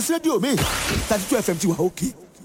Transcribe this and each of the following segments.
rédíò mi thirty two fm ti wà òkè.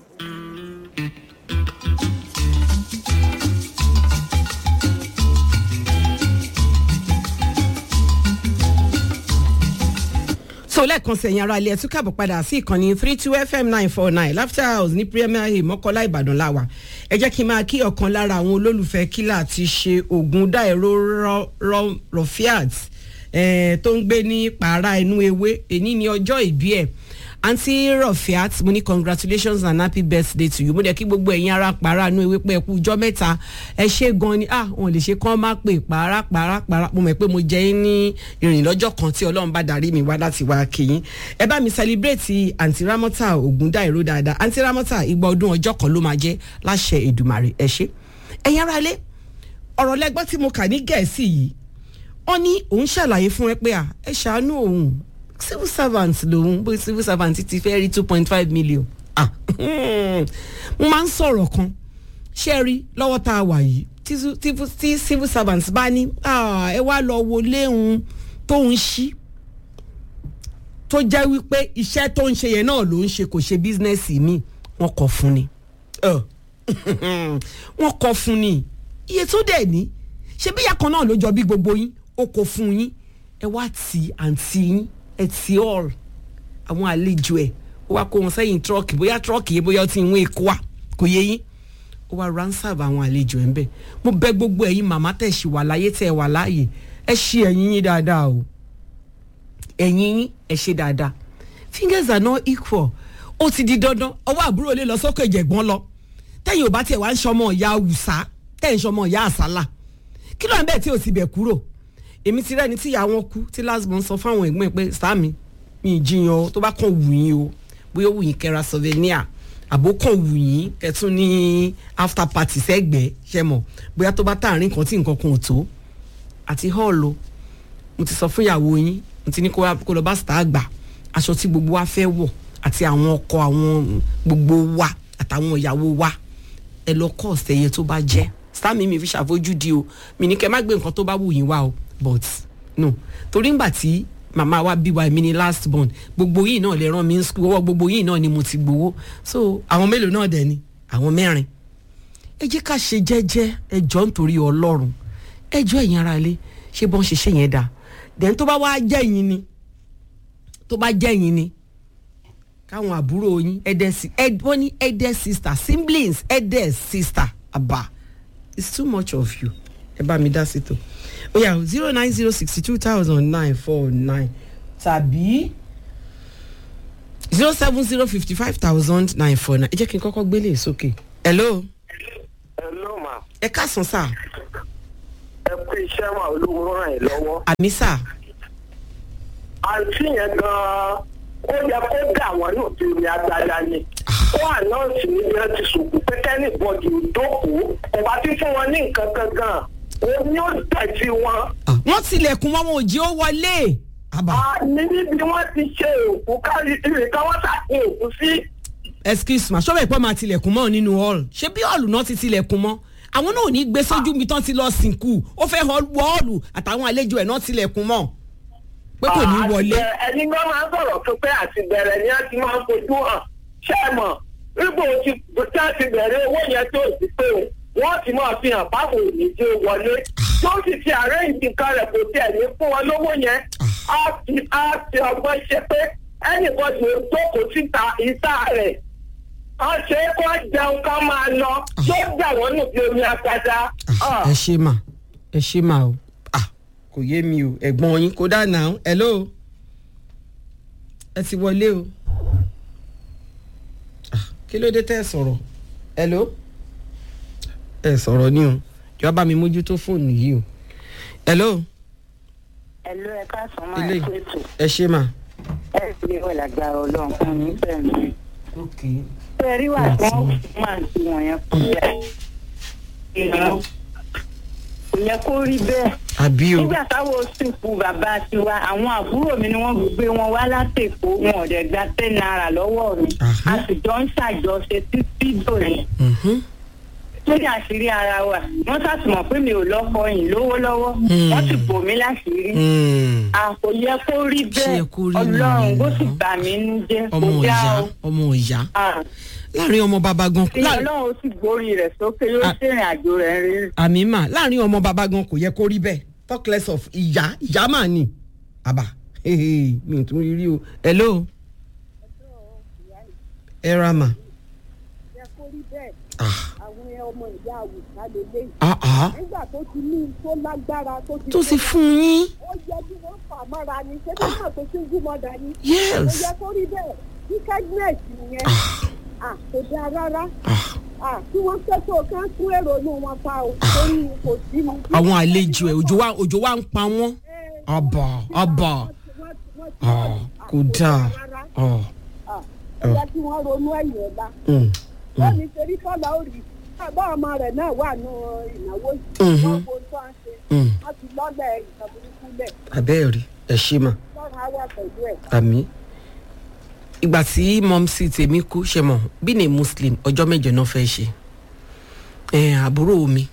so lẹ́ẹ̀kan sẹ̀yìn ara ilé ẹ̀tún kàbọ̀ padà sí ìkànnì three two fm nine four nine laughter house ní premier hill mọ́kọ́lá ìbàdàn láwà ẹ jẹ́ kí n máa kí ọ̀kan lára àwọn olólùfẹ́ kílà ti ṣe ògùn dáìró rọfíàt tó ń gbé ní pàrà inú ewé èní ní ọjọ́ ìbí ẹ̀ aunty rọfíàt mo ní congratulations and happy birthday to you mo dẹ̀ kí gbogbo ẹ̀yin ara pàrà inú ewé pé ẹ kú ọjọ́ mẹ́ta ẹ ṣe gan ni ah wọn lè ṣe kán má pè pàrà pàrà pàrà mo mọ̀ pé mo jẹ́ yín ní ìrìn lọ́jọ́ kan tí ọlọ́run bá darí mi wá láti wá kìyìn ẹ bá mi celebrate aunty ramota ògúndáìró dáadáa aunty ramota ìgbà ọdún ọjọ́ kan ló máa jẹ́ láṣẹ èdùmàrè ẹ ṣe ẹ̀yin ara ilé ọ̀rọ̀ lẹ́gbọ́n tí mo kà ní gẹ̀ẹ́sì yìí wọ́n ní òun ṣàlàyé fún ẹ pé à ẹ ṣàánú òun civil servant lòun bó civil servant ti fẹ́ rí two point five million ah mo máa ń sọ̀rọ̀ kan ṣé ẹ rí lọ́wọ́ tá a wà yìí tí civil servant bá ní ẹ wá lọ wo léhun tó ń ṣí tó jẹ́ wípé iṣẹ́ tó ń ṣe yẹn náà ló ń ṣe kò ṣe bísínẹ́sì mi wọ́n kọ fún ni wọ́n kọ fún ni iye tó dẹ̀ ní ṣe bí ìyá kan náà ló jọ bí gbogbo yín ó kò fún yín ẹ wá tì àǹtí yín ẹ tì all àwọn àlejò ẹ ó wá kó wọn sẹ́yìn tírọ́ọ̀kì bóyá tírọ́ọ̀kì yẹn bóyá ó ti ń wé kó wa kò yé yín ó wá ransav àwọn àlejò ẹ ń bẹ mo bẹ gbogbo ẹ̀yin màmá tẹ̀ ṣì wà láyé tẹ̀ wà láàyè ẹ ṣe ẹ̀yìn yín dáadáa o ẹ̀yìn yín ẹ ṣe dáadáa fingers are not equal ó ti di dandan ọwọ́ àbúrò lè lọ sókè ìjẹ̀gbọ́n lọ tẹ́yìn ò bá tiẹ̀ wá ń ṣọmọ ìyá awùsá tẹ́yìn ṣọmọ ìyá àsálà kí ló ń bẹ̀ tí ò ti bẹ̀ kúrò èmi ti rẹ́ni tí ìyá wọn kú tí lásìmọ̀ ń sọ fáwọn ẹ̀gbọ́n ẹ̀ pé sáàmì mi ì jiyàn o tó bá kàn wù yín o bóyá wù yín kẹra souvenir àbó kàn wù yín kẹtún ní after party sẹ́gbẹ̀ẹ́ ṣe mọ̀ bóyá tó bá tààrin kan tí nǹkan kan ò tó àti hall o mo ti sọ fún ìyàwó yín mo ti ní kó lọ bá star gbà aṣọ tí gbogbo wa fẹ́ wọ̀ àti àwọn ọkọ àwọn gbogbo wa àtàwọn ìyàwó wa ẹ lọ kọ́ ọ̀sẹ̀ yẹn tó bá jẹ́ sáàmì mi fi ṣàfojú di o mi ní kẹ́ má gbé nǹkan tó bá wù yín wá o but no torí ngbà tí màmá wa bí wa èmi ni last born gbogbo yìí náà lè rán mi ní school ọwọ́ gbogbo yìí náà ni mo ti gbowó so àwọn mélòó náà dẹ̀ ni àwọn mẹ́rin ẹ jẹ́ ká ṣe jẹ́jẹ́ ẹ jọ nítorí ọlọ́run ẹ jọ ẹ̀yin ara ilé ṣé bọ́n ṣe ṣe yẹn dáa then tó bá wá jẹ́ yín ni tó bá jẹ́ yín ni káwọn àbúrò yín ẹ̀dẹ̀ sí wọ́n ní ẹ̀dẹ̀ sister siblings ẹ̀dẹ̀ sister àbá it's too much of you ẹ bá mi dá sí tó ó yà zero nine zero sixty two thousand nine four nine tàbí zero seven zero fifty five thousand nine four nine ẹ jẹ́ kí n kọ́kọ́ gbélé sókè. hello. hello ma. ẹ káàsán sá. ẹ kú iṣẹ́ wa olówó ràn yín lọ́wọ́. àmì sá. àǹtí yẹn gan-an ó yẹ kó dà wọ́n nù tí omi agbada ni. ó ànáǹsì níbi ẹ ti sòkò pé kẹ́ni bọ́dì ìdókòó kò bá ti fún wọn ní nǹkan kan gan-an omi ó tẹ̀sí wọn. wọ́n tilẹ̀kùn wọn wọn ò jí ó wọlé. a ní níbi wọ́n ti ṣe òkú kárí ìrìnkà wọ́n ṣàkóso òkú sí. excuse ma ṣọ́bẹ̀ pọ́ máa tilẹ̀kùn mọ́ nínú hall ṣé bí hall náà ti tilẹ̀kùn mọ́ àwọn náà ò ní gbé sójú mi tán ti lọ sìnkú ó fẹ́ họ́ọ̀lù àtàwọn àlejò ẹ̀ náà tilẹ̀kùn mọ́ pé kò ní wọlé. ẹni gbọ́ máa ń sọ̀rọ̀ tó pé àti bẹ̀rẹ̀ ni wọ́n ti máa ń fojú hàn ṣé ẹ mọ̀ nígbà tí wọ́n ti bẹ̀rẹ̀ owó yẹn tó ti pé wọ́n ti máa fi hàn báwo ní tí ó wọlé tó sì ti àárẹ̀ nǹkan rẹ̀ kò tiẹ̀ ní fún wọn lówó yẹn á ti á ti ọgbọ́n ṣe pé ẹnìkan ti jókòó síta ìta rẹ̀ á ṣe é kó jẹun ká máa lọ tó gbà wọ́n nù bí omi àgbàdá. ẹ ṣe mà ẹ ṣe mà o kò yé mi o ẹ̀gbọ́n yín kó dáná hello ẹ ti wọlé o kí ló dé tẹ́ ẹ sọ̀rọ̀ hello ẹ sọ̀rọ̀ ni o jọ̀ọ́ bá mi mójútó fóònù yìí o hello. hello ẹ káàsán máa ẹ kó ètò. ẹ ṣe mà. ẹ fi ìwé lágbára ọlọ́run fún mi bẹ́ẹ̀ ni. ok. ṣé rí wà tí wọ́n máa ń ti wọ̀nyẹn kú yẹ. èèyàn kò yẹ kó rí bẹ́ẹ̀. àbí o. nígbà táwọn sìnkú bàbá tiwa àwọn àbúrò mi ni wọ́n gbé wọn wá látẹ̀kọ́ wọn ò dẹ̀ gba ten naira lọ́wọ́ mi. a sì jọ ń ṣàjọṣe títí dòní. lórí àṣírí ara wa wọ́n ṣàtìmọ̀ pé mi ò lọ́kọ yìí lówó lọ́wọ́ wọ́n sì bò mí láṣìírí Hmm. à kò yẹ kó rí Ṣé bẹ́ẹ̀ yẹ kó rí ọlọ́run nìyẹn? bó sì gbà mí nú jẹ́ kó ọmọ dá ìyá o ọmọ ìyá Ah, láàrin ọmọ bàbá gan kí láàrin- ọlọ́run sì gbórí rẹ̀ sókè yóò Ah. ṣèrìn àjò rẹ̀ rí àmì mà láàrin ọmọ bàbá gan kò yẹ kó rí bẹ́ẹ̀ talk less of ìyá ìyá mà ní àbá hehe, mi ò tún rí rí o hello ẹ ra mà yẹ kó rí bẹ́ẹ̀ ah àwọn ọmọ ìyá àwùjá lélẹ́yìí ah ah nígbà tó ti ní tó lágbára tó ti tó sì fún yín ó yẹ kí wọ́n fà mọ́ra ni ṣé kí wọ́n tó tún gúnmọ́ dání. ó yes yẹ kó rí bẹ́ẹ̀ wickedness yẹn à kò dáa rárá ah à kí wọ́n tẹ́tọ̀ kán tún èrò inú wọn pa o torí kò sí mu. àwọn àlejò ẹ òjò wa òjò wa ń pa wọ́n àbà àbà ah kò dáa ah ó yẹ kí wọ́n ronú ẹ̀yìn ọ̀la mm, ó ní torí kọ́lá ó rí bá ọmọ rẹ̀ náà wà nù ìnáwó Mhm. yìí wọ́n kò tó à ń ṣe mm. wọ́n ti lọ́lẹ̀ ìtàn burúkú lẹ̀ abẹ́ẹ̀ rí ẹ ṣe mà lọ́rùn á wà pẹ̀lú ẹ̀. àmì ìgbà tí mọ́mísì tèmi kú ṣe mọ̀ bí ní muslim ọjọ́ mẹ́jọ náà fẹ́ ṣe ẹ̀ àbúrò mi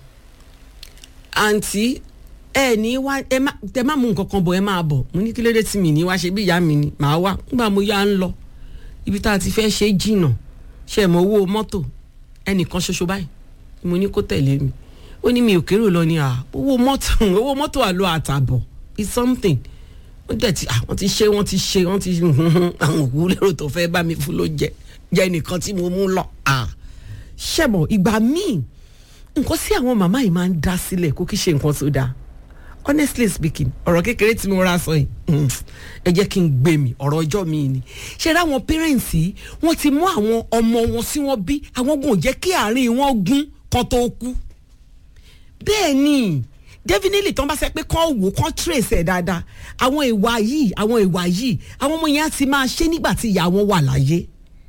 àǹtí ẹ ní wá ẹ má tẹ má mú nǹkan kan bọ̀ ẹ máa bọ̀ mo ní kí ló dé tí mi ní wá ṣe bí ìyá mi ni màá wá nígbà mo yá ń lọ ibi tá a ti fẹ́ ṣe jìnnà ṣe mọ owó mọ́tò ẹnìkan ṣoṣo báyìí ni mo ní kó tẹ̀lé mi ó ní mi ò kérò lọ ní à owó mọ́tò owó mọ́tò àlọ́ àtàbọ̀ it's something wọ́n dẹ̀ ti àwọn ti ṣe wọ́n ti ṣe wọ́n ti àwọn òkú lérò tó fẹ́ bá mi fún ló jẹ jẹ́ nìkan tí mo mú lọ. ah. ṣẹ̀bọ̀ ìgbà míì nǹkan sí àwọn màmá yìí máa ń dá sílẹ̀ kó kí ṣe nǹkan tó dáa honestly speaking ọ̀rọ̀ kékeré tí mo ra sọ yìí mm, ẹ jẹ́ kí n gbé mi ọ̀rọ̀ ọjọ́ mi ni ṣe ra àwọn parents yìí wọ́n ti mú àwọn ọmọ wọn sí wọn bí àwọn gùn jẹ́ kí àárín wọn gún kan tó kú bẹ́ẹ̀ ni definitely tán bá sẹ pé kán wò kán trace ẹ̀ dáadáa àwọn ìwà yìí àwọn ìwà yìí àwọn ọmọ yẹn á ti máa ṣe nígbà tí ìyá wọn wà láyé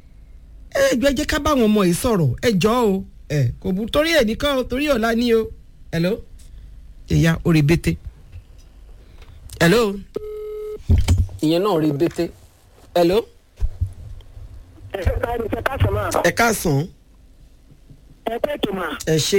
ẹ jọ ẹ jẹ́ ká bá àwọn ọmọ yìí sọ̀rọ̀ ẹ jọ o ẹ kò bú torí ẹ nìkan o torí ọ̀la ni o hello ìyá orí bété hello ìyẹn náà rí bété hello ẹ ṣe ká ẹni ṣe ká sọ máa ẹ káàsán ẹ pé ètò mà ẹ ṣe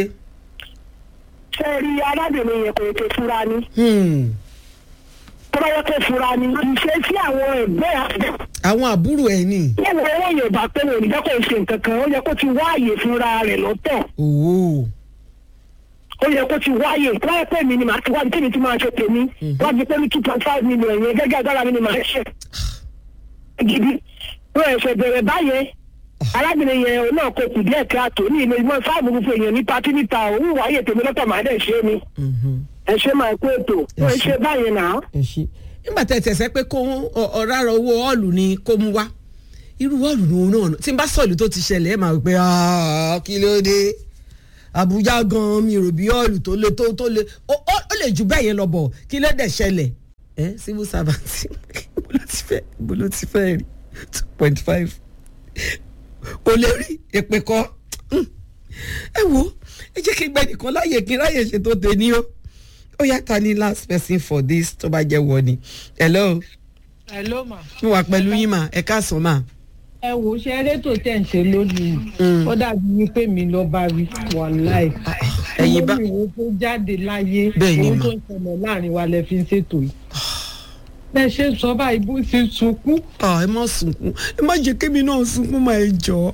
ṣe rí arábìnrin yẹn kò ètò fura ni hmm. tó bá yẹ kó fura ni ìṣe sí àwọn ẹgbẹ́ àgbẹ̀ àwọn àbúrò ẹ ní yẹ́n wọ owó yorùbá pé wọn ò ní jẹ́ kó ṣe nǹkan kan ó yẹ kó ti wáàyè fúnra rẹ̀ lọ́tọ̀ òwò ó yẹ kó ti wáyè wáyé pé mi ni màá ti wáyé tèmi tí máa ṣe tèmi wọ́n ti pé ní two point five million yẹn gẹ́gẹ́ agbára mi ni màá ṣe gidi wọ́n ẹ̀ṣẹ̀ bẹ̀rẹ̀ báyẹn arábìnrin yẹn òun náà kò kù díẹ̀ káàtó ní ilé ìmọ̀ fáàmù gbogbo èèyàn ní patí níta òun wáyé tèmi lọ́tọ̀ màá dẹ̀ ṣe é ni ẹ ṣe máa kó ètò ó ń ṣe báyẹn náà. ẹ ṣe nígbà tẹ tẹsẹ pé kó ọ̀rára owó ọ̀ọ̀lù ni kó mú wá irú ọ̀ọ̀lù ni òun náà tí n bá sọ̀lù tó ti ṣẹlẹ̀ ẹ̀ máa wí pé "Ah, kí ló dé Àbújá gan mi rò bí ọ̀ọ̀lù tó le tó tó le ó ó- ó lè jù bẹ́ẹ̀ yẹn lọ bọ̀ kí ló dẹ̀ ṣẹlẹ̀ ẹ civil servant bó ló ti fẹ́ bó ló ti fẹ́ rí two point five kò lè rí èpè kọ́ Mm. ẹ wo ẹ jẹ́ kí n gbẹ́ nìkan láàyè kí n ráyè ṣètò tèmi o ó yá ta ni last person for this tó bá jẹ́ wọ ni hello hello ma. mo wà pẹ̀lú yín mà ẹ káàsán mà. ẹ wò ó ṣe erétò tẹ̀ ń ṣe lónìí ó dàbí wípé mi lọ bá rí wàláì. ẹ̀yin bá lórí ìwé tó jáde láyé Bẹ́ẹ̀ ni ohun mà. tó ń ṣẹlẹ̀ láàrin wa lẹ fi ń ṣètò yìí. bẹ́ẹ̀ ṣe sọ báyìí bó ṣe sunkún. Ah, ẹ má sunkún ẹ má jẹ́ kémi náà sunkún mà ẹ jọ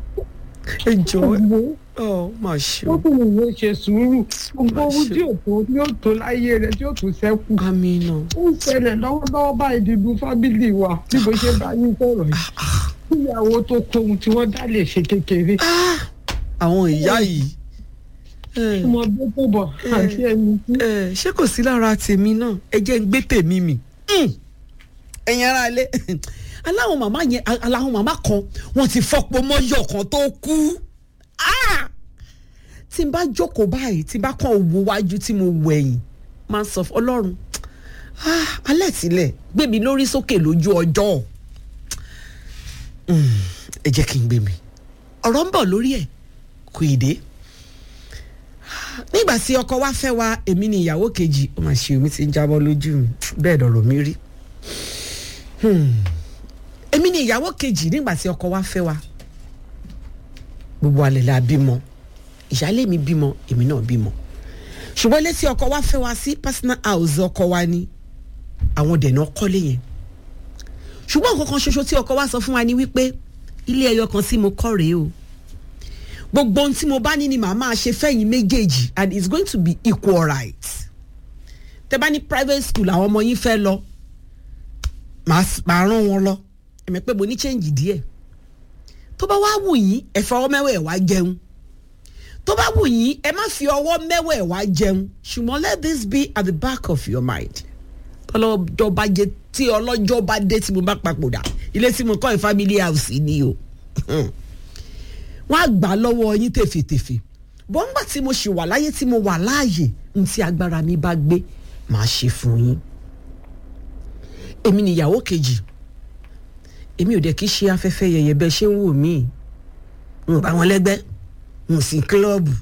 ẹ jọ ọ má ṣe ó o. kún ìwé ṣe sùúrù gbogbo ohun tí ò tó tí ó tó láyé rẹ tí ó tó ṣẹ́kù. amina ó ń ṣẹlẹ̀ lọ́wọ́lọ́wọ́ báyìí nínú fábílì wa bí mo ṣe bá yín sọ̀rọ̀ yìí. ìyàwó tó tó ohun tí wọ́n dá lè ṣe kékeré. àwọn ìyá yìí ẹ, ọmọ bí tó bọ̀ àti ẹni tí. ẹ, ṣé kò sí lára tèmi náà ẹ jẹ́ ń gbé tèmi mì Mm. ẹ̀yin ara ilé aláwọn màmá yẹn aláwọn màmá kan wọ́n ti fọ́pọ̀ mọ́yọ̀ kan tó kú Ah! tí n bá jókòó báyìí tí n bá kàn wo wájú tí mo wẹ̀yìn máa ń sọ fún ọlọ́run Ah, alẹ́ tilẹ̀ gbé mi lórí sókè lójú ọjọ́ Mm, ẹ jẹ́ kí n gbé mi ọ̀rọ̀ ń bọ̀ lórí ẹ̀ kò ì dé nígbà tí ọkọ wa fẹ́ wa èmi ni ìyàwó kejì ó mà ṣe omi ti ń jábọ́ lójú mi bẹ́ẹ̀ lọ̀rọ̀ mi rí Hmm. èmi ni ìyàwó kejì nígbà tí ọkọ wa fẹ́ wa gbogbo alẹ́ la bímọ ìyáálé mi bímọ èmi náà bímọ ṣùgbọ́n létí ọkọ wa fẹ́ wa sí personal house ọkọ wa ni àwọn dẹ̀nà kọ́lé yẹn ṣùgbọ́n nǹkan kan ṣoṣo tí ọkọ wa sọ fún wa ni wípé ilé ẹyọ kan tí mo kọ́ rèé o gbogbo ohun tí mo bá ní ni màá máa ṣe fẹ́yìn méjèèjì and it's going to be equal right tẹ bá ní private school àwọn ọmọ yín fẹ́ lọ màá s- màá rán wọn lọ ẹ̀mí pé mo ní change díẹ̀ tó bá wá wù yín ẹ fọwọ́ mẹ́wẹ̀ẹ́ wá jẹun tó bá wù yín ẹ má fi ọwọ́ mẹ́wẹ̀ẹ́ wá jẹun ṣùgbọ́n let this be at the back of your mind tọ́lọ́jọ́ bá jẹ tí ọlọ́jọ́ bá dé tí mo bá papòdà ilé tí mo kọ́ ẹ̀ family house ni o wọ́n á gbà á lọ́wọ́ yín tèfètèfè bọ́ńgbà tí mo ṣì wà láyé tí mo wà láàyè ní tí agbára mi bá gbé màá ṣe fún yín èmi nìyàwó kejì èmi ò dẹ̀ kí ṣe afẹ́fẹ́ yẹyẹ bẹ́ẹ̀ ṣé ń wò mí n ò bá wọn lẹ́gbẹ́ n ò sí kílọ̀bù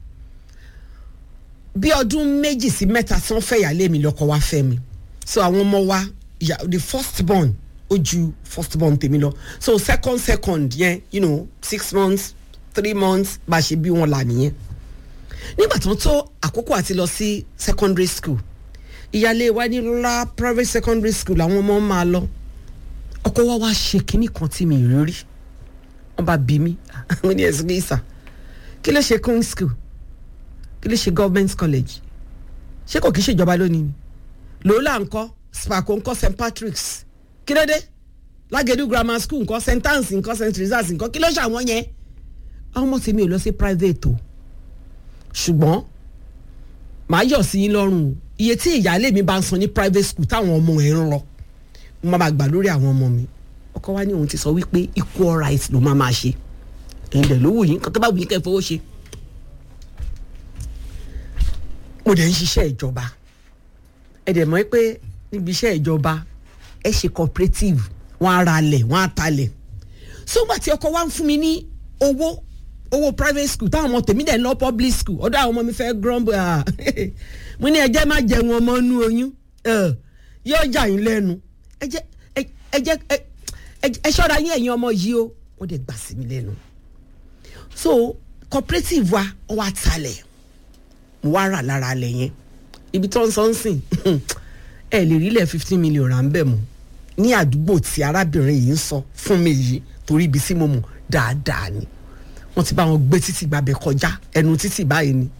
bí ọdún méjì sí mẹ́ta tí wọ́n fẹ́ yàlé mi lọ́kọ wá fẹ́ mi so àwọn ọmọ wa ya the first born ó ju first born tèmi lọ so second second yẹn you know six months three months bá a ṣe bí wọn là nìyẹn nígbà tó ń tó àkókò àti lọ sí secondary school ìyáálé wa ní ńlá private secondary school àwọn ọmọ máa lọ ọkọ wa wá ṣe kinní kan tí mi rí rí wọn bá bí mi mo ní ẹsùn ìsà kí ló ṣe queen school kí ló ṣe government college ṣé kò kí í ṣèjọba lónìí ni lòólà ńkọ́ spaco ńkọ́ st patrick's kí ló dé lágẹ̀dú grammar school ńkọ́ st anne's ńkọ́ st teresa's ńkọ́ kí ló ṣàwọn yẹn àwọn ọmọ tèmi ò lọ sí private o ṣùgbọ́n màá yọ̀ sí yín lọ́rùn o iye tí ìyáálé mi bá ń san ní private school táwọn ọmọ ẹ̀ ń lọ mo máa máa gbà lórí àwọn ọmọ mi ọkọ wa ní òun ti sọ wípé equal rights ló máa máa ṣe ẹ̀yin dẹ̀ ló wù yín nǹkan tó bá wù yín kẹ́ ẹ fowó ṣe mo dẹ̀ ń ṣiṣẹ́ ìjọba ẹ dẹ̀ mọ̀ pé níbi iṣẹ́ ìjọba ẹ ṣe cooperative wọ́n á ra lẹ̀ wọ́n á talẹ̀ sógbà tí ọkọ wa ń fún mi ní owó owó private school táwọn ọmọ tèmi dẹ̀ ń lọ public school ọ̀dọ̀ àwọn ọmọ mi fẹ́ grumble ah mo ní ẹjẹ́ má jẹun ọmọ inú oyún eh, yóò jà yín lẹ́nu ẹ jẹ́ ẹ ẹ jẹ́ ẹ ẹ- ẹ ṣọ́ra yín ẹ̀yin ọmọ yìí o wọ́n dẹ̀ gbà sí mi lẹ́nu so cooperative wa ọ wa talẹ̀ mo wá rà lára alẹ̀ yẹn ibi tó ń sọ ń sìn ẹ lè rí ilẹ̀ fifteen million rà ń bẹ̀ mọ́ ní àdúgbò tí arábìnrin yìí ń sọ fún mi yìí torí ibi tí mo mọ̀ dáadáa ni wọ́n ti bá wọn gbé títì gbàbẹ̀ kọjá ẹnu títì báyìí ni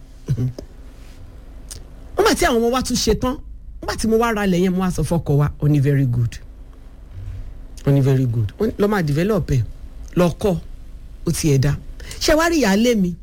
wọ́n bá tí àwọn ọmọ wa tún ṣe tán wọ́n bá tí mo wá ra ilẹ̀ yẹn mo wá sọ fọ́kọ wa ó ní very good ó ní very good ó ní lọ́ máa develop ẹ̀ lọ kọ́ ó ti ẹ̀ dá ṣé wàá rí ìyáálé mi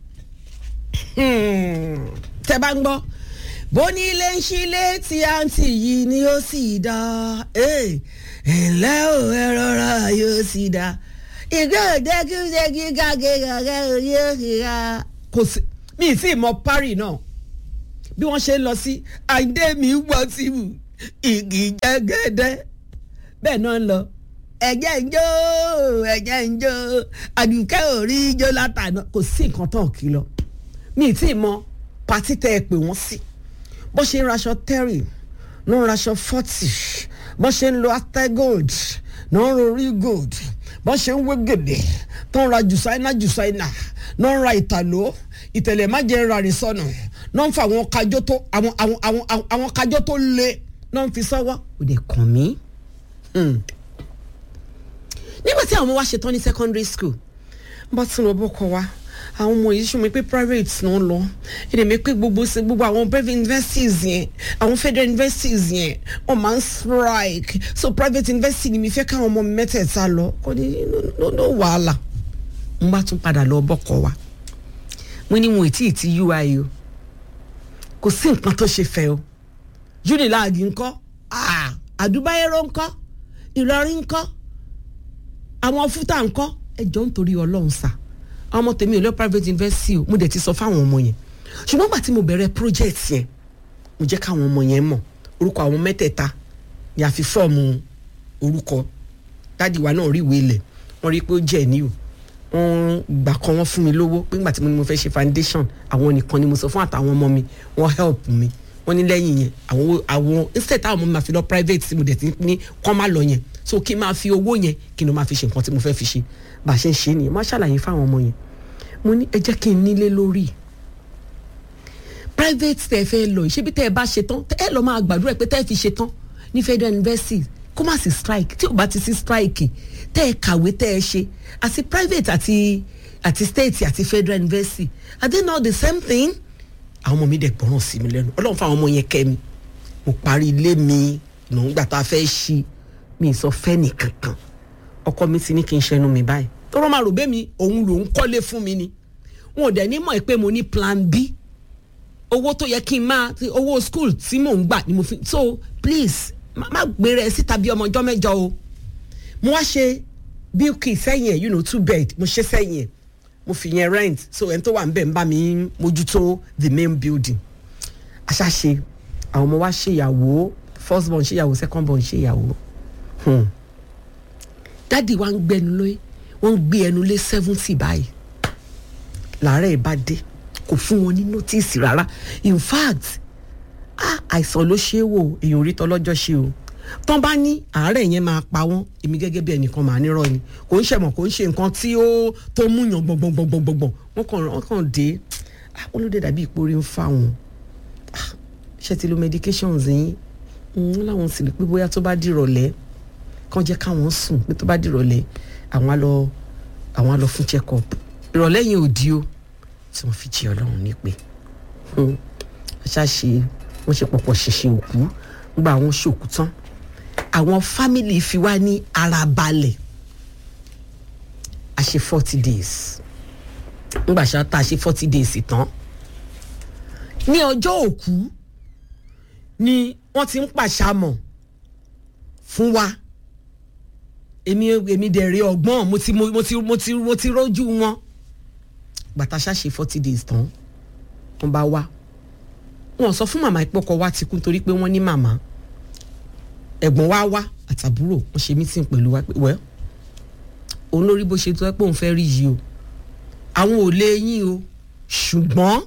tẹ bá ń gbọ́ bó ní ilé ń ṣílé tí àǹtí yìí ni ó sì dá ẹ ǹlẹ́ ò ẹ rọra yóò sì dá ìgbẹ́ òde kí ó ṣe kí gàgé gàgé yóò sì dá. kò sí mi ì tí ì mọ parí náà bí wọ́n ṣe ń lọ sí àìdé mi wọ́ sí wù igi jẹ́gẹ́dẹ́ bẹ́ẹ̀ náà ń lọ ẹ̀jẹ̀ ń jó ẹ̀jẹ̀ ń jó àdùkẹ́ ò rí ijó látàná kò sí nǹkan tán kí lọ mi ì tí ì mọ pàtí tẹ́ ẹ pè wọ́n sí bó ṣe ń raṣọ terry ló ń raṣọ forty bó ṣe ń lo ategold ló ń rorí gold bó ṣe ń wé gèdè tó ń ra jùsáínà jùsáínà ló ń ra ìtàló ìtẹ̀lẹ̀ má jẹ́ ra rìn sọnù ló ń fa àwọn kájọ tó àwọn àwọn àwọn àwọn kájọ tó le ló ń fi sọ́wọ́ ò dẹ̀ kàn mí. Hmm nígbà tí àwọn ọmọ wa ṣetán ní secondary school bá tún lọ bọ́kọ wa àwọn ọmọ yìí ṣùgbọ́n pé private náà lọ ẹ̀dẹ̀ mi pé gbogbo ṣe gbogbo àwọn private universities yẹn àwọn federal universities yẹn wọ́n máa ń strike so private university ni mi fẹ́ káwọn ọmọ mi mẹ́tẹ̀ẹ̀ta lọ kò ní no no wàhálà mo bá tún padà lọ bọ́kọ wa mo ní wọn ò tí ì ti ui o kò sí nǹkan tó ṣe fẹ́ o unilag ńkọ́ àdúbáyérò ńkọ́ ìlọrin ńkọ́ àwọn fúta ńkọ́ ẹjọ́ nítorí ọlọ́run sá àwọn ọmọ tèmi ò lọ private university o mo dẹ̀ ti sọ fáwọn ọmọ yẹn ṣùgbọ́n gbà tí mo bẹ̀rẹ̀ project yẹn mo jẹ́ káwọn ọmọ yẹn mọ̀ orúkọ àwọn mẹ́tẹ̀ẹ̀ta ni a fi fọ́ọ̀mù orúkọ dáàdi wa náà rí ìwé ilẹ̀ wọ́n rí i pé ó jẹ́ ní o wọ́n gbà kan wọ́n fún mi lówó pé nígbà tí mo ní mo fẹ́ ṣe foundation àwọn nìkan ni mo sọ fún àtàwọn ọmọ mi wọ́n help mi wọ́n ní lẹ́yìn yẹn àwọn àwọn instead táwọn ọmọ mi máa fi lọ private tí mo dẹ̀ ti ní kọ́ má lọ yẹn so kí n máa fi owó yẹn kí n lọ máa fi ṣe nǹkan tí mo fẹ́ fi ṣe bá a ṣe ń ṣe nìyẹn má ṣàlàyé fáwọn ọmọ yẹn mo ní ẹ jẹ́ kí n nílé lórí private tẹ fẹ́ lọ yìí ṣébi tẹ ẹ bá ṣe tán ẹ lọ máa gbàdúrà pé tẹ ẹ fi ṣe tán ní federal university kó má sí strike tí ò bá ti sí strike tẹ ẹ kàwé tẹ ẹ ṣe àti private àti àti state àti federal university are they not the same thing àwọn ọmọ mi dẹ̀ gbọ́ràn sí mi lẹ́nu ọlọ́run fún àwọn ọmọ yẹn kẹ́ mi mo parí ilé mi ìnáwó tá a fẹ́ ṣí mi ì sọ fẹ́ nìkankan ọkọ mi ti ní kí n ṣẹnu mi báyìí tọrọ máa rò bẹ́ẹ̀ mi òun lòún kọ́lé fún mi ni wọn ò dẹ̀ ní mọ̀ pé mo ní plan b owó tó yẹ kí n máa ti- owó school tí mò ń gbà ni mo fi so please má má gbére ẹ síta bí ọmọ ọjọ́ mẹ́jọ o mo wá ṣe bílkì sẹ́yìn ẹ̀ you know two bed mo ṣe sẹ́yìn ẹ̀ mo fi yẹn rent so ẹni tó wà ń bẹ̀ ń bá mi mójútó the main building aṣáṣe àwọn ọmọ wa ṣèyàwó first born ṣèyàwó second born ṣèyàwó hmm. dádì wa ń gbẹnu lé wọ́n ń gbé ẹnu lé seventy báyìí làárẹ̀ bá dé kò fún wọn ní notice rárá in fact ah, àìsàn ló ṣe é wò èèyàn orí tọlọ́jọ́ ṣe o tán bá ní àárẹ̀ yẹn máa pa wọ́n èmi gẹ́gẹ́ bí ẹnìkan màá nírọ̀ ni kò ń ṣẹ̀mọ̀ kò ń ṣe nǹkan tí ó tó múyàn gbọ̀ngbọ̀ngbọ̀ngbọ̀ngbọ̀n wọ́n kàn wọ́n kàn dé ah, wọ́n ló dé dàbí ìpòrí ń fa wọn Ah, ṣe ti lo medications yín wọ́n láwọn sì rí pé bóyá tó bá dìrọ̀lẹ́ kàn jẹ́ káwọn sùn pé tó bá dìrọ̀lẹ́ àwọn á lọ àwọn á lọ fún check up ìrọ̀lẹ́ yẹn ò di o tí wọ́n fi jí ọlọ́run nípe ṣáṣe wọ́n ṣe pọ̀pọ̀ ṣẹ̀ṣẹ̀ òkú nígbà àwọn ṣòkú tán àwọn fámìlì fi wá ní ara balẹ̀ a ṣe forty days nígbà ṣá tá a ṣe forty days tán ní ọjọ́ òkú ni wọ́n ti ń pàṣàmọ̀ fún wa èmi èmi dẹ̀ rí ọgbọ́n mo ti mo ti mo ti mo ti rójú wọn gbàtà ṣáṣe forty days tán wọ́n bá wá wọn sọ fún màmá ìpọkọ wa ti kú nítorí pé wọ́n ní màmá ẹ̀gbọ́n wa wá àtàbúrò wọ́n ṣe mítìn pẹ̀lú wa pé wẹ́ òun lórí bó ṣe tó ẹ pé òun fẹ́ rí yìí o àwọn ò lè yín o ṣùgbọ́n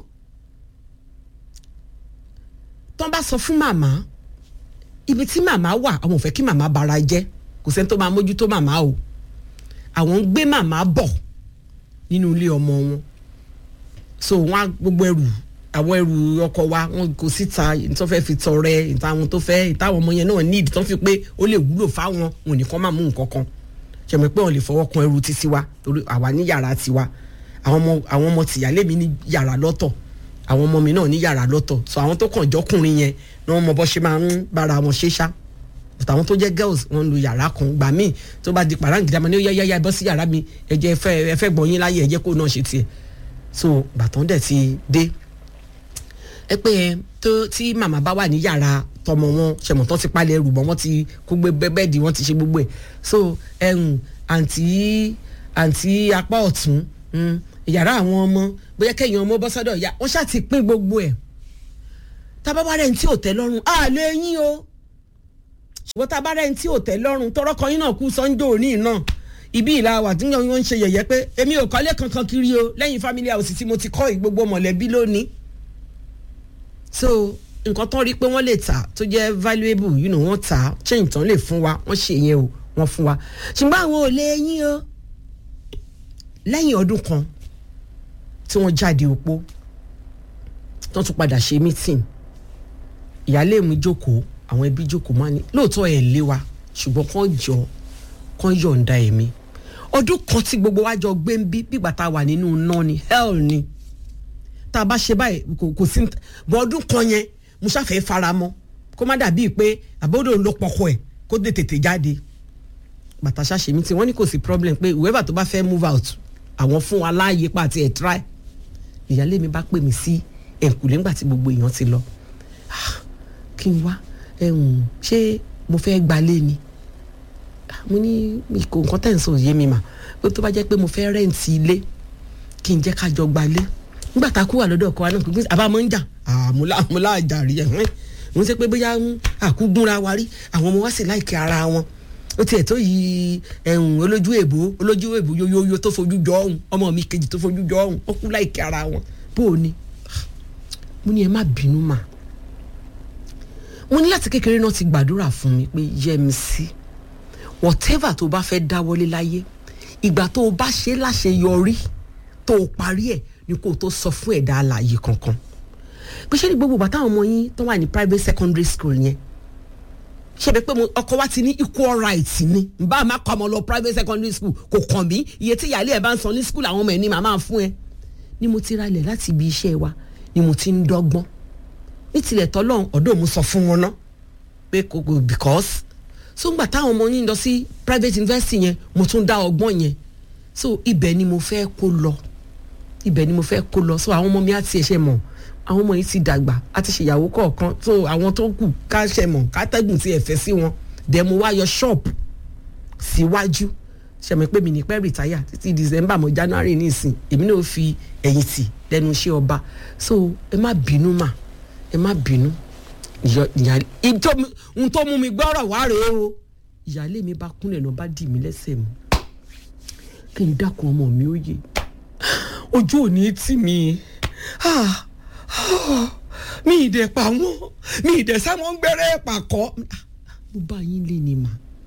tán bá sọ fún màmá ibi tí màmá wà àwọn ò fẹ́ kí màmá bara jẹ́ kò sẹ́ni tó máa mójútó màmá o àwọn ń gbé màmá bọ̀ nínú ilé ọmọ wọn so wọn á gbogbo ẹrù àwọn ẹrù ọkọ wa wọn kò síta tó fẹ́ fi tọrẹ ìta àwọn tó fẹ́ ìta àwọn ọmọ yẹn náà ní ìdí tó fi pé ó lè wúlò fáwọn wọn nìkan máa mú nǹkan kan ṣẹ̀mọ̀ pé wọn lè fọwọ́ kan ẹrù títí wa torí àwa ní yàrá tiwa àwọn ọmọ àwọn ọmọ tìyálé mi ní yàrá lọ́tọ̀ àwọn ọmọ mi náà ní yàrá lọ́tọ̀ so àwọn tó kàn jọkùnrin yẹn ni wọ́n mọ bọ́ ṣe máa ń bára wọn ṣe ṣá but àwọn tó jẹ́ girls wọ́n lu yàrá kan gbà míì tó bá di pàráǹgìdá máa ní ó yá yá yá bọ́ sí yàrá mi ẹ jẹ́ ẹ fẹ́ ẹ fẹ́ gbọ́n yín láyé ẹ jẹ́ kó náà ṣe tiẹ̀ so bàtàn dẹ̀ ti dé ẹ pé ẹ tó tí màmá bá wà ní yàrá tọmọ wọn ṣẹmọ tán ti palẹ̀ ẹrù mọ́ wọ́n ti kó gbé bẹ́ẹ̀dì wọ́n ti ṣe gbogbo ẹ̀ so ẹ̀hún àǹtí àǹtí apá ọ̀tún mm, yàrá àwọn ọmọ bóyá kẹ́yìn ọmọ bọ́ sọ́dọ̀ ìyá wọ́n ṣáà ti pín gbogbo ẹ̀ tábàbá rẹ̀ ń tí ò tẹ́ lọ́rùn á lè yín o ṣùgbọ́n tábàbá rẹ̀ ń tí ò tẹ́ lọ́rùn tọrọ kan yín náà kú sọ́njọ́ òní náà ibi ìlà wà tí wọ́n ń ṣe yẹ̀yẹ́ pé èmi ò kọ́lé kankan kiri o lẹ́yìn family house tí mo ti kọ́ ìgbogbo mọ̀lẹ́bí lónìí so nǹkan tán rí pé wọ́n lè tà tó jẹ́ valuable you know, wọ́n tà á change tán lè fún wa wọ́n ṣe yẹn o wọ́n fún wa ṣùgbọ́n àwọn ò lè yín o lẹ́yìn ọdún kan tí wọ́n jáde òpó tó tún padà ṣe meeting ìyáálé mi jókòó àwọn ẹbí jókòó máa ní lóòótọ́ ẹ̀ lé wa ṣùgbọ́n kàn jọ kàn yọ̀ǹda ẹ̀mí ọdún kan tí gbogbo wa jọ gbé ń bí bígbà tá a wà nínú iná ni hell ni tá a bá ṣe báyìí kò kò sí bọ́ ọdún kan yẹn mo ṣàfẹ́ fara mọ́ kó má dàbíi pé àbọ̀dọ̀ ló pọkọ ẹ̀ kó dé tètè jáde bàtà ṣàṣe mi tí wọ́n ní kò sí problem pé whoever tó bá fẹ́ move out àwọn fún wa láàyè pa àti ẹ̀ try ìyáálé mi bá pè mí sí ẹ̀kúlé ńgbà tí gbogbo èèyàn ti lọ Ah, kí n wá ẹ̀hún ṣé mo fẹ́ gbalé ni Ah, mo ní mi kò nǹkan tẹ̀ ń sọ yé mi mà pé tó bá jẹ́ pé mo fẹ́ rẹ́ǹtì ilé kí n jẹ́ ká jọ gbalé nígbà tá a kú wà lọ́dọ̀ ọkọ wa náà kò àbá máa ń jà àmúlá àmúlá àjàrí ẹ̀ hẹ́n mo ń sẹ́ pé bóyá ń àkúgbúnra wa rí àwọn ọmọ wa sì láìkẹ́ ara wọn ó tiẹ̀ tó yí ẹ̀hún olójú èbó olójú èbó yoyoyo tó fojú jọ ọ̀hún ọmọ mi kejì tó fojú jọ ọ̀hún ó kú láìkẹ́ ara wọn bó o ní mo ní ẹ má bínú mà mo ní láti kékeré náà ti gbàdúrà fún mi pé yẹ mi sí whatever tó bá fẹ́ dáwọ́lé láyé ìgbà tó o bá ṣe láṣeyọrí tó o parí ẹ̀ ni kó o tó sọ fún ẹ̀dá alààyè kankan pé ṣé ní gbogbo bàtà àwọn ọmọ yín tó wà ní private secondary school yẹn ṣe bẹ pé mo- ọkọ wa ti ní equal right ni nbá àmà kọ ọmọ lọ private secondary school kò kàn mí iye tí ìyáálé ẹ bá ń san ní school àwọn ọmọ ẹ ní màmá fún ẹ ni mo ti ralẹ̀ láti ibi iṣẹ́ wa ni mo ti ń dọ́gbọ́n ní tilẹ̀ tọ́lọ́run ọ̀dọ́ mo sọ fún wọn náà pé kò kò because so ngbà táwọn ọmọ yín lọ sí private university yẹn mo tún dá ọgbọ́n yẹn so ibẹ̀ ni mo fẹ́ kó lọ ibẹ̀ ni mo fẹ́ kó lọ so àwọn ọmọ mi á ti ẹ̀ṣẹ̀ mọ̀ àwọn ọmọ yìí ti dàgbà á ti ṣèyàwó kọ̀ọ̀kan so àwọn tó kù ká ṣẹ̀ mọ̀ kátẹ́gùn ti ẹ̀fẹ́ sí wọn dẹ̀ mo wá yọ ṣọ́ọ̀bù síwájú ṣẹ̀mọ̀ pé mi ní pẹ́ rìtáyà títí december mọ́ january nísìn èmi náà fi ẹ̀yìn tì lẹ́nu iṣẹ́ ọba so ẹ má bínú mà ẹ má bínú ìyọ- ìyá- ìjọ mi- ohun tó mú mi gbọ́rọ̀ wá rèé o ìyáálé mi bá kúnlẹ̀ náà bá dì mí lẹ́sẹ̀ mu kí n dákun ọmọ mi ó yè ojú ò ní tì mí Ah, ah, mi ì dẹ̀ pa wọ́n mi ì dẹ̀ sáwọn gbẹ́rẹ́ pàkọ́ mo bá yín lé ni mà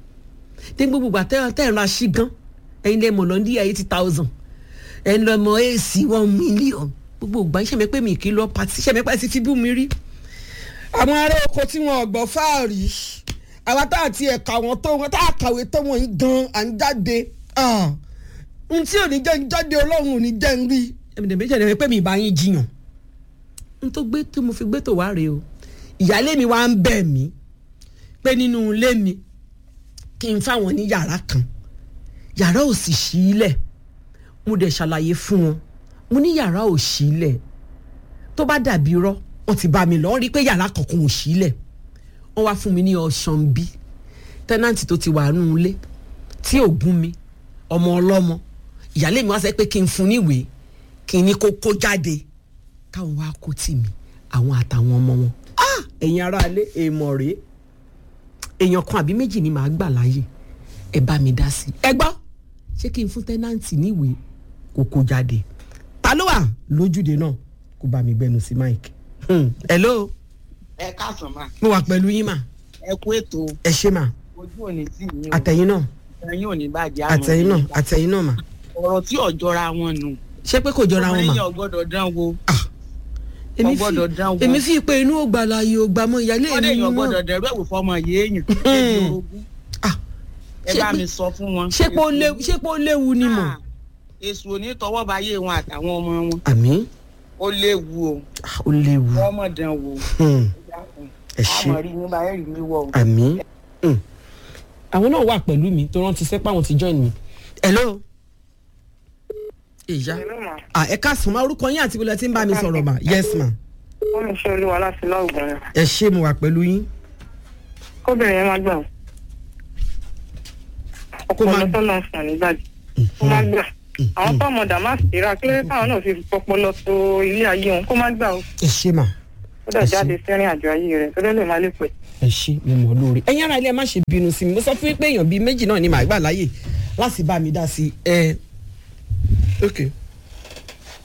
ní gbogbo ìgbà tẹ́ tẹ́ ẹ̀ ra sí gan ẹ̀yin lè mọ̀ lọ ní eighty thousand ẹ̀ ń lọ mọ èsì one million gbogbo ìgbà yín ṣẹ̀mẹ́ pé mi kì í lọ pàtì ṣẹ̀mẹ́ pé ti fi bú mi rí àwọn ará oko tí wọn ọgbọ fáàrí àwa tá àti ẹ̀ka wọn tó wọn tá a kàwé tó wọn yìí gan à ń jáde Ah, ohun tí ò ní jẹ́ ń jáde ọlọ́run ò ní jẹ́ ń rí ẹ̀mí dẹ̀ méjì ẹ̀ pé mi ìbá yín jiyàn n tó gbé tí mo fi gbé tó wá rèé o ìyáálé mi wá ń bẹ̀ mí pé nínú ilé mi kí n fáwọn ní yàrá kan yàrá ò sì ṣí ilẹ̀ mo dẹ̀ ṣàlàyé fún wọn mo ní yàrá ò ṣí ilẹ̀ tó bá dàbí irọ́ wọ́n ti bá mi lọ wọ́n rí i pé yàrá kankan ò ṣí ilẹ̀ wọ́n wá fún mi ní ọ̀sán bí tẹ́nàntì tó ti wà nù ilé tí ò gún mi ọmọ ọlọ́mọ ìyáálé mi wá sẹ́ pé kí n fún níwèé kí n ní kó kó jáde káwọn wá kó tì mí àwọn àtàwọn ọmọ wọn Ah! ẹ̀yin aráalé èèmọ̀ rèé èèyàn kan àbí méjì ni màá gbà láàyè ẹ bá mi dá sí i ẹ gbọ́ ṣé kí n fún tẹ́nàntì níwèé kó kó jáde ta ló wà lójúde náà kó bá mi gbẹnu sí mike Hmm, hello ẹ káàsán mà mo wà pẹ̀lú yín mà ẹ kú ètò ẹ ṣe mà ojú òní tì yín o àtẹ̀yìn náà ẹyin òní bàjẹ́ àmọ́ àtẹ̀yìn náà àtẹ̀yìn náà mà ọ̀rọ̀ tí ò jọra wọn nù ṣé pé kò jọra wọn mà ọmọ yẹn ò gbọ́dọ̀ dán wo èmi kò gbọ́dọ̀ dán wò. fi èmi fi pé inú ògbà láàyè ògbà mọ ìyálé wọ́n lè mi yàn mọ́ gbọ́dọ̀ dẹ̀rú ẹ̀wò fọmọ yéèyàn ẹbí orogún Ah, ẹ ṣé bá pé- mi sọ fún wọn. ṣé pé ó léwu ṣé pé ó léwu ni mọ̀ Ah, èṣù ò ní tọwọ́ bá yé wọn àtàwọn ọmọ wọn àmì ó léwu o ah, ó léwu wọ́n mọ̀ dán wò Hmm, ẹ ṣe àmọ̀ rí mi bá ẹ̀ rí mi wọ̀ o. àmì. Hmm. àwọn náà wà pẹ̀lú mi tó rántí sẹ́pà wọn ti join mi. hello. ìyá ah, ẹ káàsán ma orúkọ yín àti ìbílẹ̀ tí ń bá mi sọ̀rọ̀ mà yes ma wọ́n mi ṣe olúwa láti lọ́ọ̀gbọ̀n rẹ̀ ẹ ṣé mo wà pẹ̀lú yín. kóbìnrin yẹn má gbà ó Kó má- ọpọlọ tó lọ sàn nígbàdí kó má gbà àwọn tọmọ dàmásì rà kí lóye káwọn náà fi pọpọlọ tó ilé ayé wọn kó má gbà ó ẹ ṣé mà ó dẹ̀ Ẹ ṣé. jáde sẹ́rìn àjò ayé rẹ̀ tó lè má lè pẹ́. ẹ ṣé mo mọ̀ lóore. ẹ̀yin ara ilé ẹ má ṣe bínú sí mi mo sọ fún yín pé èèyàn bíi méjì náà ni màá gbà láàyè láti bá mi dá sí ẹ. ok